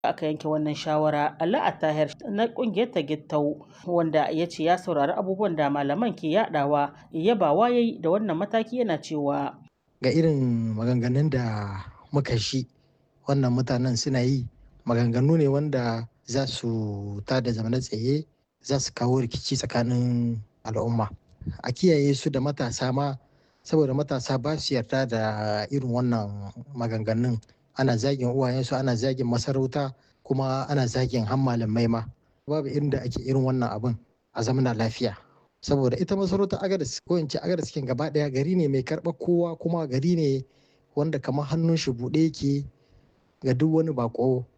aka yanke wannan shawara Allah Attahir na kungiyar ta Gittau wanda ya ce ya saurari abubuwan da malaman ke yadawa yabawa yayi da wannan mataki yana cewa ga irin maganganun da muka shi wannan mutanen suna yi maganganu ne wanda za su tada zamana tsaye za su kawo rikici tsakanin al'umma a kiyaye su da matasa ma saboda matasa ba su yarda da irin wannan maganganun ana zagin uwayensu ana zagin masarauta kuma ana zagin han malamai ma babu inda ake irin wannan abin a zamana lafiya saboda ita masarautar agadas ko in ce agadas kin gaba daya gari ne mai karɓar kowa kuma gari ne wanda kamar hannun shi buɗe yake ga duk wani bako